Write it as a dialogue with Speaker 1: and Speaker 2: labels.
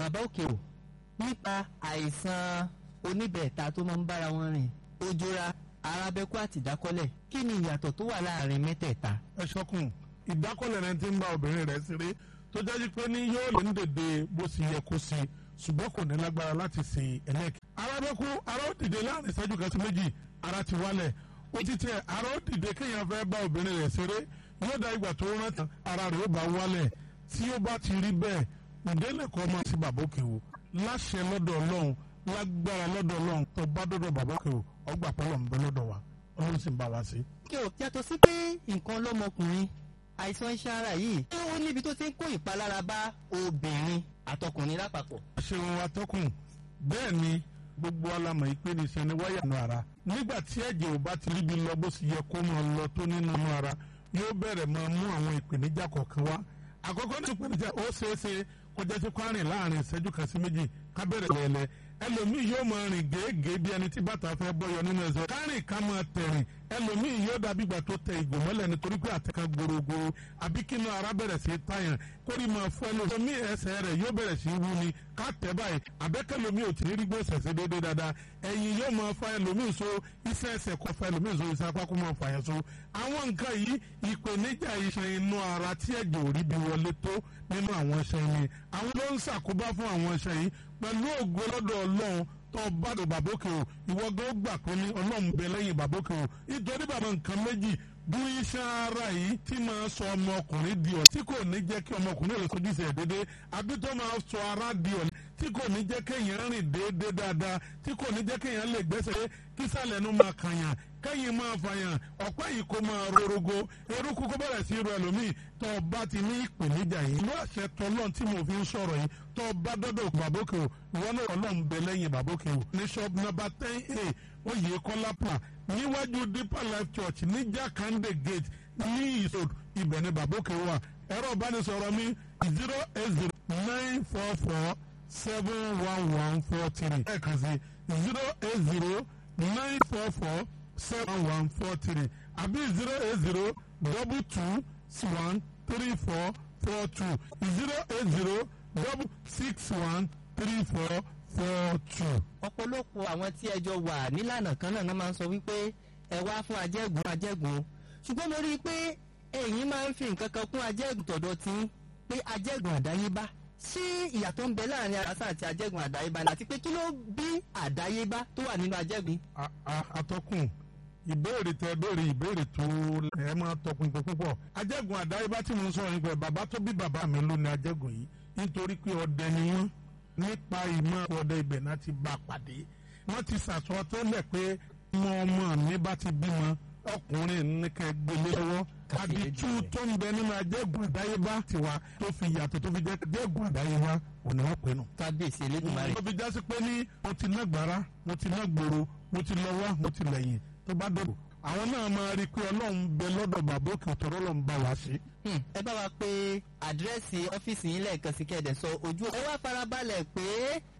Speaker 1: bàbá òkè o nípa àìsàn oníbẹ̀ẹ̀ta tó máa ń bára wọn rìn ojúra arábẹ́kú àti ìdákọ́lẹ̀ kí ni ìyàtọ̀ tó wà láàrin mẹ́tẹ̀ẹ̀ta.
Speaker 2: ẹ ṣọkùn ìdákọ́lẹ̀ rẹ ti ń bá obìnrin rẹ̀ ṣeré tó jẹ́ pé ní yóò lè ń dèdè bó ṣe yẹ kó ṣe ṣùgbọ́n kò ní lágbára láti ṣe ẹlẹ́kì. arábẹ́kú ara ó dìde láàrin ìṣẹ́jú kan sí méjì ara ti wálẹ̀ ó ti tẹ ara ó dìde kéèyàn fẹ́ bá obìnrin rẹ̀ ṣeré yóò dá ìgbà tó rántí ara rẹ̀ ó bá wálẹ̀ tí ó bá ti rí bẹ́ẹ̀ ìdẹ́lẹ̀kọ́ máa ti bàbá òkè o láṣẹ lọ́dọ̀ ọlọ́run lágbára lọ́dọ̀ ọlọ́run tó bá dọ́dọ̀ bàbá òkè o ọgbà pọ́lọ̀ ń bẹ lọ́dọ̀ wa ọlọ́run sì ń bá wa sí.
Speaker 1: kí o yàtọ̀ sí pé nǹkan lọ́mọkùnrin àìsàn iṣan ara yìí ṣé ó níbi tó ti ń kó ìpalára bá obìnrin àtọkùnrin lápapọ̀.
Speaker 2: ṣeun atọ́kùn bẹ́ẹ̀ ni gbogbo alamọ̀ yìí pé ní iṣan ni wáyà nù ara nígbà tí ẹ̀jẹ̀ ò bá ti ríbi lọ bó sì yẹ kó máa lọ tó nínú ara yóò bẹ̀rẹ̀ máa mú àwọn ìpèníjà kọ̀ọ̀kan wá àkọ́kọ́ ní ìpèníjà ó ṣeé ṣe kọjá sí kwárìn láàrin ìṣẹ́jú kan sí méjì ká bẹ̀rẹ̀ lẹ́lẹ́ ẹlòmíì yóò máa rìn gèégèé bí ẹni tí bàtà fẹ́ bọ́yọ nínú ẹsẹ̀ kárìn ká máa tẹ̀rìn ẹlòmíì yóò dàbí ìgbà tó tẹ ìgò mọ́lẹ̀ nítorí pé àtẹ̀ká gbòrògbòrò àbí kínú ara bẹ̀rẹ̀ sí tàyàn kórì máa fọ́ ẹlòmíì ẹsẹ̀ rẹ̀ yóò bẹ̀rẹ̀ sí wú ni ká tẹ̀ báyìí àbẹ́kẹ́lòmíì ò tí ní rí gbọ́sẹ̀ sí déédéé dáadáa ẹ̀yìn yóò máa fa ẹlòmíì so iṣẹ́ ẹsẹ̀ kọ́ fa ẹlòmíì so iṣẹ́ apá kó máa fà yẹn so àwọn nǹkan yìí ìpèníjà iṣan inú ara tí ẹ̀jẹ̀ ò rí bí wọlé tó nínú àwọn iṣan yìí àwọn ló ń ṣàkóbá fún àwọn iṣan yìí pẹ̀lú ògo lọ́dọ̀ ọlọ́run tó bá dò bàbókè o ìwọ gan gbà pé ní ọlọ́run bẹ lẹ́yìn bàbókè o nítorí bàbá nǹkan méjì bú iṣan ara yìí tí máa sọ ọmọkùnrin di ọ̀ tí kò ní jẹ́ kí ọmọkùnrin lè sojú ìṣẹ̀ dédé àbí tó máa sọ ara di ọ̀ tí kò ní jẹ́ kéèyàn rìn déédéé dáadáa tí kò ní jẹ́ kéèyàn lè gbẹ́sẹ̀ kí sàlẹ̀ nu máa kàyàn kẹ́yìn máa fàyàn ọ̀pẹ́ yìí kó máa rorogo eruku kó bẹ̀rẹ̀ sí irú ẹlòmíì tó o bá ti ní ìpèníjà yìí ìlú àṣẹ tọlọ́n tí mo fi ń sọ̀rọ̀ yìí tó o bá dọ́dọ̀ bàbókè o ìwọ náà ọlọ́run bẹ lẹ́yìn bàbókè o ní shop number ten a oyè kọ́lá plan níwájú deeper life church ní jakande gate ní ìsòd ibẹ̀ ni bàbókè wà ẹ̀rọ ìbánisọ̀rọ̀ mi zero eight zero nine four four seven one one four three ẹ̀kan sí zero eight zero nine four four seven one four three àbí zero eight zero double two one three four four two zero eight zero double six one three four four two.
Speaker 1: ọ̀pọ̀lọpọ̀ àwọn tí ẹjọ́ wà nílànà kan náà máa ń sọ wípé ẹ wá fún ajẹ́gùn ajẹ́gùn ṣùgbọ́n mo rí i pé ẹ̀yin máa ń fi nǹkan kan kún ajẹ́gùn tọ̀dọ̀ tí pé ajẹ́gùn àdáyébá ṣé ìyàtọ̀ ń bẹ láàrin arásá àti ajẹ́gùn àdáyébá ni àti pé kí ló bí àdáyébá tó wà nínú ajẹ́gùn.
Speaker 2: atọ́kùn ìbéèrè tẹ béèrè ìbéèrè tó ẹ máa tọpinpin púpọ̀ ajẹ́gùn àdáyébá tí mo ń sọ̀rọ̀ nípa bàbá tó bí bàbá mi ló ní ajẹ́gùn yìí nítorí pé ọdẹ ni wọ́n nípa ìmọ̀ ọdẹ ibẹ̀ náà ti bá a pàdé wọ́n ti sàsọ tẹ́lẹ̀ pé ọmọ ọmọ mi bá ti bímọ ọkùnrin nìkan gbélé lọ́wọ́ àdìtú tó ń bẹ nínú ajẹ́gùn àdáyébá tiwa tó fi yàtọ̀ tó fi jẹ́ ajẹ́gùn àdáyébá òní wọ́n pè nù.
Speaker 1: kábíyèsí elédùnmarè.
Speaker 2: tó fi jásí pé ní mo ti ná gbàrà mo ti ná gbòòrò mo ti lọ wá mo ti lẹ́yìn tó bá dọ̀bọ̀ àwọn náà máa rí i pé ọlọ́run bẹ lọ́dọ̀ bàbá òkè òtọ́rọ́ lọ́n bá wa sí.
Speaker 1: ẹ bá wa pé àdírẹ́sì ọ́fíìsì yín lẹ́ẹ̀kan sí kẹ́ẹ̀dẹ̀ sọ ojú ẹ wá farabalẹ̀ pé